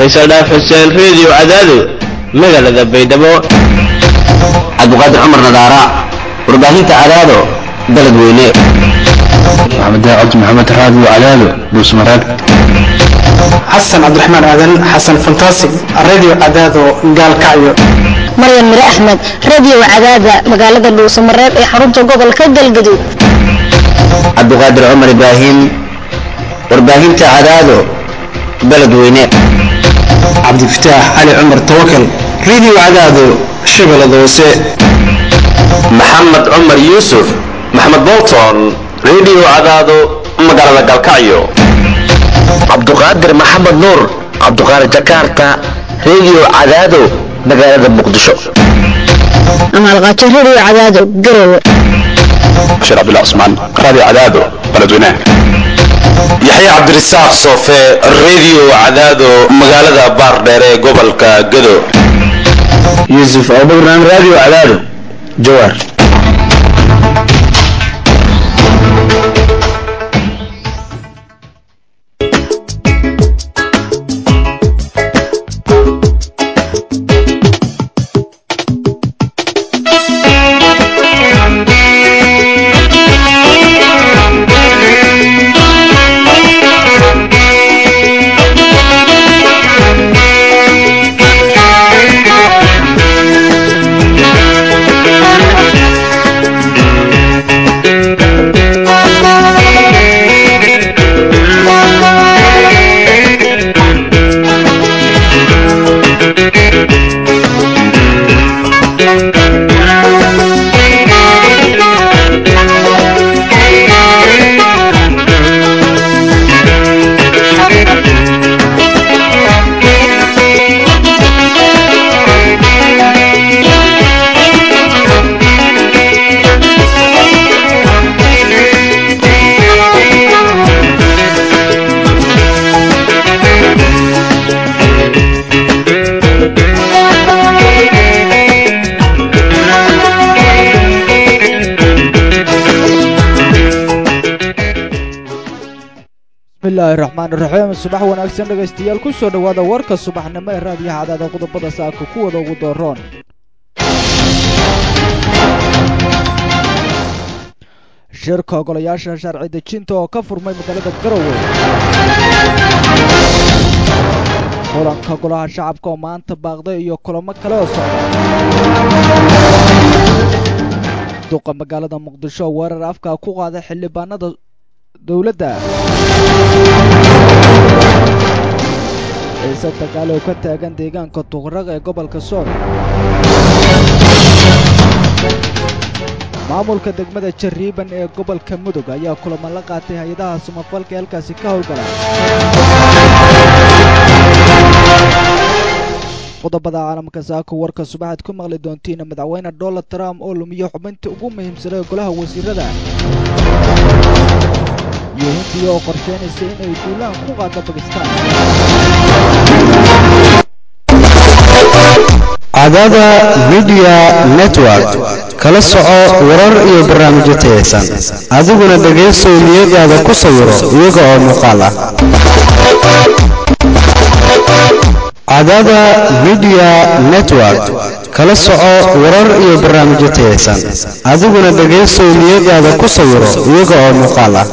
faysal dhaaf xuseen reediyo cadaado magaalada baydhabo cabdiqaadir cumar nadaara warbaahinta cadaado baled weyne maxamed cabdi maxamed raadiyo cadaado dhuusmareeb xasan cabdiraxmaan aadan xasan fantastic radio cadaado gaalkacyo maryan mire axmed radio cadaada magaalada dhuusamareeb ee xarunta gobolka galgaduud cabdiqaadir cumar ibraahim warbaahinta cadaado baled weyne cabdifataax cali cumar tawakal radio cadaado shabeellada hoose maxamed cumar yuusuf maxamed bolton radio cadaado magaalada galkacyo cabduqaadir maxamed nuur cabduqaadir jakarta radio cadaado magaalada muqdisho amaalqaajo radio cadaado garowe bashir cabdullah cusmaan radio cadaado baledweynaha yaxya cabdirasaaq soofe radio cadaado magaalada baardheere ee gobolka gado yuusuf abubakran radio cadaado jawaar bismillahi raxmaan iraxiim subax wanaagsan dhegaystayaal ku soo dhowaada warka subaxnimo ee raadiyaha cadaada qodobada saaka kuwada ugu dooroon shirka ogolayaasha sharci dejinta oo ka furmay magaalada garowe kulanka golaha shacabka oo maanta baaqday iyo kulamo kale oo socda duqa magaalada muqdisho oo weerar afka ku qaaday xildhibaanada dowladda ciise dagaal oo ka taagan deegaanka tuqraq ee gobolka sool maamulka degmada jariiban ee gobolka mudug ayaa kulamo la qaatay hay-adaha samafalka ee halkaasi ka howlgala qodobada caalamka saako warka subaxaad ku maqli doontiin madaxweyne donald trump oo lumiyo xubintii ugu muhiimsanay golaha wasiirada iyo hindiya oo qorsheynaysa inay duulaan ku qaado bakistaan cadaada midiya network kala soco warar iyo barnaamijyo tayaysan adiguna dhegaysow niyadaada ku sawiro iyaga oo muuqaal ah cadaada midiya network kala soco warar iyo barnaamijyo tayaysan adiguna dhegaysow niyadaada ku sawiro iyaga oo muuqaal ah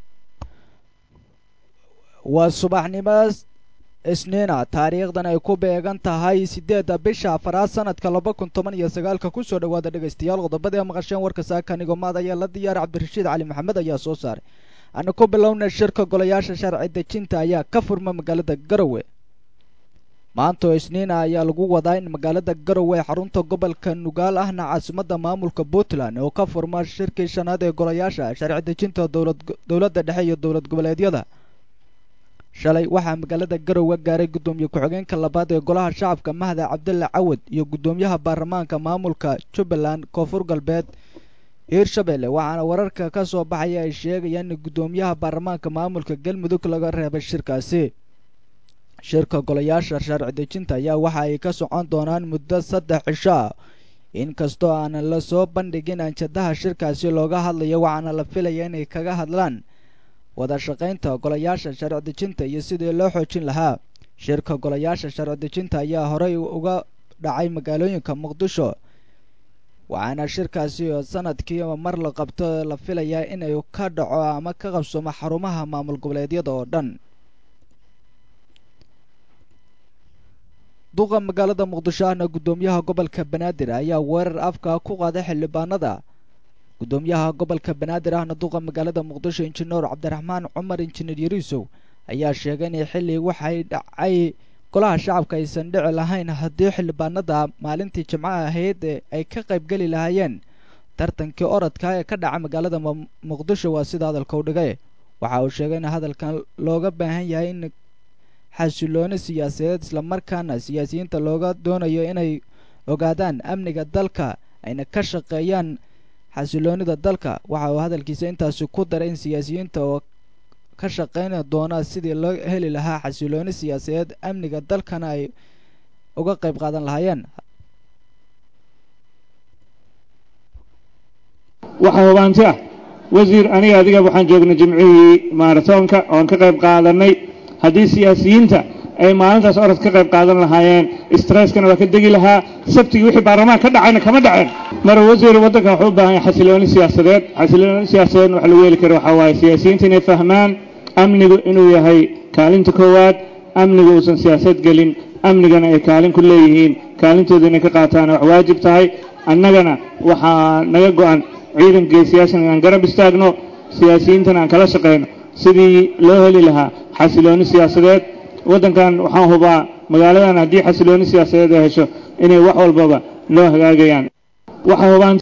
waa subaxnimo isniina taariikhdan ay ku beegan tahay siddeedda bisha afaraad sanadka laba kun toban iyo sagaalka kusoo dhowaada dhegaystayaal qodobadii a maqasheen warka saaka nigomaad ayaa la diyaar cabdirashiid cali maxamed ayaa soo saaray ana ku bilowna shirka golayaasha sharci dejinta ayaa ka furma magaalada garowe maanta oo isniina ayaa lagu wadaa in magaalada garowe ee xarunta gobolka nugaal ahna caasimadda maamulka puntland oo ka furma shirkii shanaad ee golayaasha sharci dejinta dowladda dhexe iyo dowlad goboleedyada shalay waxaa magaalada garowe gaaray guddoomiye ku-xigeenka labaad ee golaha shacabka mahda cabdalla cawad iyo guddoomiyaha baarlamaanka maamulka jubbaland koonfur galbeed hiirshabelle waxaana wararka ka soo baxaya ay sheegayaan in guddoomiyaha baarlamaanka maamulka galmudug laga reebay shirkaasi shirka golayaasha sharci dejinta ayaa waxa ay ka socon doonaan muddo saddex cisho ah inkastoo aanan la soo bandhigin anjadaha shirkaasi looga hadlayo waxaana la filaya inay kaga hadlaan wada shaqaynta golayaasha sharci dejinta iyo sidii loo xoojin lahaa shirka golayaasha sharci dejinta ayaa horey uga dhacay magaalooyinka muqdisho waxaana shirkaasi oo sanadkiiba mar la qabto la filayaa inay ka dhaco ama ka qabsoomo xarumaha maamul goboleedyada oo dhan duqa magaalada muqdisho ahna guddoomiyaha gobolka banaadir ayaa weerar afka ku qaaday xildhibaanada guddoomiyaha gobolka banaadir ahna duqa magaalada muqdisho injineer cabdiraxmaan cumar injineer yariisow ayaa sheegay inay xilli waxay dhacay golaha shacabka aysan dhici lahayn haddii xildhibaanada maalintii jimcaha ahayd ay ka qayb geli lahaayeen tartankii orodka ee ka dhaca magaalada muqdisho waa sida hadalka u dhigay waxa uu sheegay in hadalkan looga baahan yahay in xasilooni siyaasadeed islamarkaana siyaasiyiinta looga doonayo inay ogaadaan amniga dalka ayna ka shaqeeyaan xasiloonida dalka waxa uu hadalkiisa intaasi ku daray in siyaasiyiinta oo ka shaqeyn doona sidii loo heli lahaa xasilooni siyaasadeed amniga dalkana ay uga qayb qaadan lahaayeen waxaa hubaanti ah wasiir aniga adiga waxaan joognay jimcihii maaratoonka oon ka qayb qaadanay haddii siyaasiyiinta ay maalintaas orod ka qayb qaadan lahaayeen stresskana waa ka degi lahaa sabtigii wixii baarlamaan ka dhacayna kama dhaceen mara wasiir waddanka wuxuu u baahan yahay xasilooni siyaasadeed xasilooni siyaasadeedna wax lagu heli karo waxaa waaye siyaasiyiinta inay fahmaan amnigu inuu yahay kaalinta koowaad amnigu uusan siyaasad gelin amnigana ay kaalin ku leeyihiin kaalintooda inay ka qaataan wax waajib tahay annagana waxaa naga go-an ciidanka geesiyaashana aan garab istaagno siyaasiyiintana aan kala shaqayno sidii loo heli lahaa xasilooni siyaasadeed waddankan waxaan hubaa magaaladan haddii xasilooni siyaasadeed ay hesho inay wax walbaba loo hagaagayaan waxaa hubaan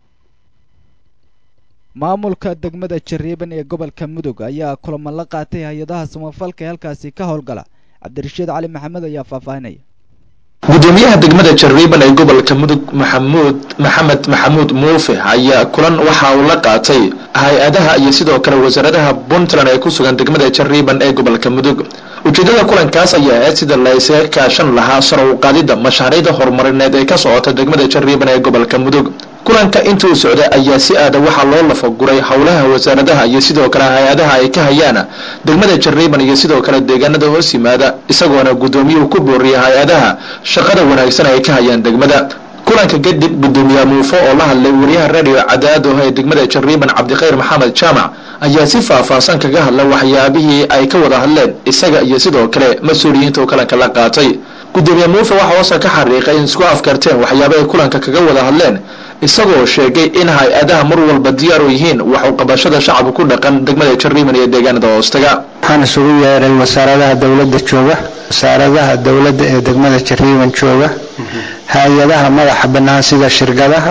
maamulka degmada jariiban ee gobolka mudug ayaa kulamo la qaatay hay-adaha samafalka ee halkaasi ka howlgala cabdirashiid cali maxamed ayaa faahfaahinaya gudoomiyaha degmada jariiban ee gobolka mudug maxamuud maxamed maxamuud muufe ayaa kulan waxa uu la qaatay hay-adaha iyo sidoo kale wasaaradaha puntland ee ku sugan degmada jariiban ee gobolka mudug ujeedada kulankaas ayaa ahayd sida la isaga kaashan lahaa sar u qaadida mashaariicda horumarineed ee ka socota degmada jariiban ee gobolka mudug kulanka intii uu socday ayaa si aada waxaa loo lafaguray howlaha wasaaradaha iyo sidoo kale hay-adaha ay ka hayaan degmada jariiban iyo sidoo kale deegaanada hoos yimaada isagoona guddoomiyuhu ku booriyay hay-adaha shaqada wanaagsan ay ka hayaan degmada kulanka kadib gudoomiye muufo oo la hadlay wariyaha radio cadaado ee degmada jariiban cabdikhayr maxamed jaamac ayaa si faahfaahsan kaga hadla waxyaabihii ay ka wada hadleen isaga iyo sidoo kale mas-uuliyiinta uu kulanka la qaatay gudoomiye muufe waxa hoose ka xariiqay in isku afkarteen waxyaaba ay kulanka kaga wada hadleen isagoo sheegay in hay-adaha mar walba diyaar u yihiin wax u qabashada shacabka ku dhaqan degmada jariiban iyo deegaanada hoostaga waxaan isugu yeeray wasaaradaha dowladda jooga wasaaradaha dowladda ee degmada jariiban jooga hay-adaha madaxa bannaan sida shirkadaha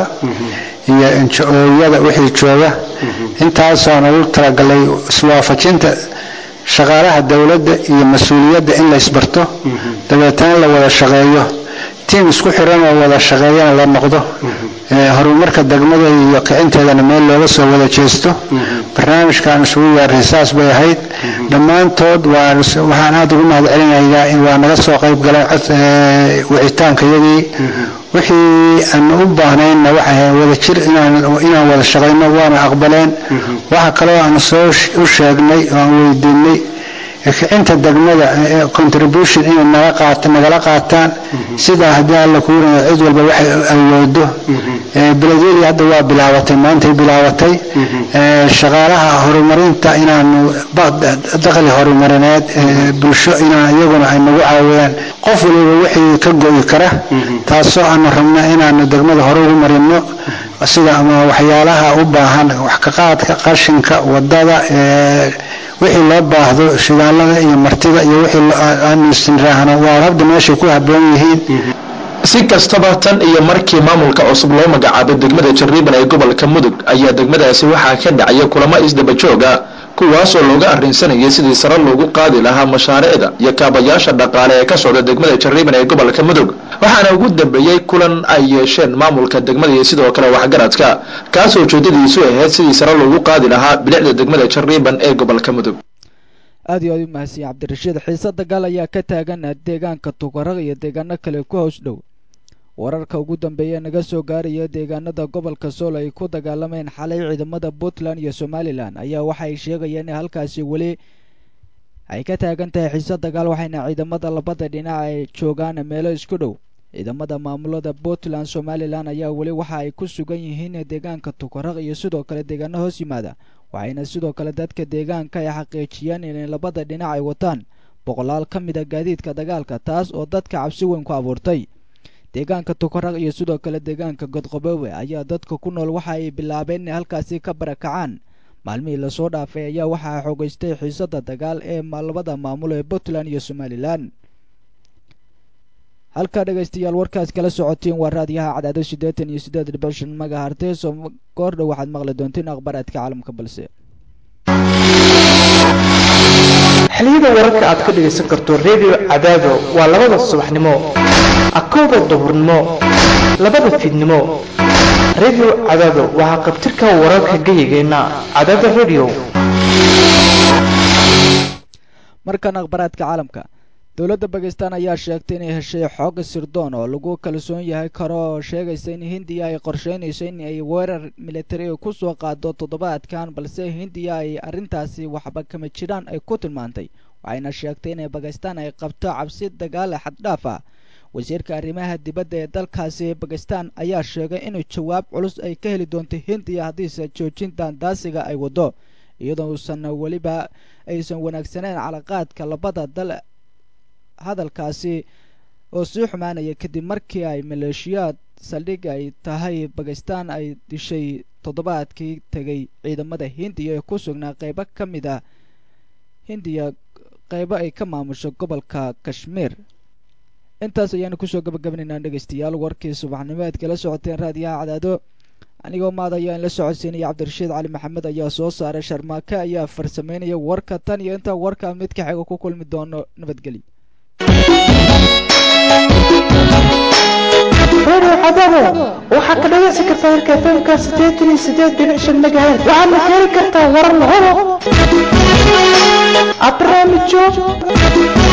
iyo injo-ooyada wixii jooga intaasoona ugu talagalay iswaafajinta shaqaalaha dowladda iyo mas-uuliyadda in la isbarto dabeetana la wada shaqeeyo tiim isku xiran oo wada shaqeeyana la noqdo horumarka degmada iyo kicinteedana meel looga soo wada jeesto barnaamijkaan isugu yeeray saas bay ahayd dhammaantood waxaan aada ugu mahad celinayaa waa naga soo qayb galeen wicitaankayagii wixii aan u baahnaynna waxay wada jir inaan wada shaqayno waana aqbaleen waxa kaloo aan soo u sheegnay oo aan weydiinay kicinta degmada contribution inay naga qaata nagala qaataan sidaa haddii alla kuuraya cid walba waxay awoodo beledyadii hadda waa bilaabatay maantay bilaabatay shaqaalaha horumarinta inaanu dakhli horumarineed bulsho inaan iyaguna ay nagu caawiyaan qof waliba wixii ka go'i kara taasoo aanu rabna inaanu degmada hore ugu marino sida ama waxyaalaha u baahan wax ka qaadka qashinka wadada wixii loo baahdo shidaalada iyo martida iyo wixii aanu istinraahno waa habda meeshay ku habboon yihiin si kastaba tan iyo markii maamulka cusub loo magacaabay degmada jariiban ee gobolka mudug ayaa degmadaasi waxaa ka dhacaya kulamo isdaba jooga kuwaasoo looga arrinsanayay sidii sare loogu qaadi lahaa mashaariicda iyo kaabayaasha dhaqaale ee ka socda degmada jariiban ee gobolka mudug waxaana ugu dambeeyey kulan ay yeesheen maamulka degmada iyo sidoo kale waxgaradka kaasoo ujeedadiisu ahayd sidii sare loogu qaadi lahaa bilicda degmada jariiban ee gobolka mudug aad iyo aad u mahadsiya cabdirashiid xiise dagaal ayaa ka taagan deegaanka tukaraq iyo deegaano kale ku hoos dhow wararka ugu dambeeya naga soo gaaraya deegaanada gobolka sool ay ku dagaalameen xalay ciidamada puntland iyo somalilan ayaa waxay sheegayaan in halkaasi weli waxay ka taagan tahay xiise dagaal waxayna ciidamada labada dhinac ay joogaan meelo isku dhow ciidamada maamulada puntland somalilan ayaa weli waxa ay ku sugan yihiin deegaanka tukaraq iyo sidoo kale deegaano hoos yimaada waxayna sidoo kale dadka deegaanka ay xaqiijiyeen inay labada dhinac ay wataan boqolaal ka mid a gaadiidka dagaalka taas oo dadka cabsi weyn ku abuurtay deegaanka tukaraq iyo sidoo kale deegaanka godqaboowe ayaa dadka ku nool waxa ay bilaabeen inay halkaasi ka barakacaan maalmihii lasoo dhaafay ayaa waxaa xoogeystay xiisada dagaal ee labada maamulo ee puntland iyo somalilan halkaa dhegaystayaal warkaas kala socotiin waa raadiyaha cadaado siddeetan iyo siddeed dhibic shan magahartees oo goor dhow waxaad maqli doontiin akhbaaraadka caalamka balse xiliyada wararka aad ka dhegaysan karto redio cadaado waa labada subaxnimo akowda duhurnimo labada fiidnimo redio cadaado waxaa qabtirka wararka geyigeenna cadaada redio markan akhbaraadka caalamka dowladda bakistan ayaa sheegtay inay heshay xooga sirdoon oo lagu kalsoon yahay karo oo sheegaysa in hindiya ay qorsheynayso in ay weerar militari ku soo qaado toddobaadkan balse hindiya ay arrintaasi waxba kama jiraan ay ku tilmaantay waxayna sheegtay inay bakistan ay qabto cabsi dagaale xaddhaaf ah wasiirka arrimaha dibadda ee dalkaasi bakistan ayaa sheegay inuu jawaab culus ay ka heli doonto hindiya haddiise joojintan daasiga ay waddo iyadoo uusan weliba aysan wanaagsaneyn calaqaadka labada dal hadalkaasi oo sii xumaanaya kadib markii ay maleeshiyaad saldhig ay tahay bakistan ay dishay toddobaadkii tegay ciidamada hindiya ee ku sugnaa qeybo ka mid a hindiya qeybo ay ka maamusho gobolka kashmiir intaas ayaanu kusoo gabagabanaynaa dhegaystayaal warkii subaxnimo aad kala socoteen raadiyaha cadaado anigoo maad ayaa in la socodsiinaya cabdirashiid cali maxamed ayaa soo saaray sharmaake ayaa farsameynaya warka tan iyo intaa warka mid ka xiga ku kulmi doono nabadgelyo redio cadaado waxaa ka dhagaysan kartaa warka fmka sideetan iyo sideed dhibic shan magaheed waxaadna ka heli kartaa warar la hubo barnaamijyo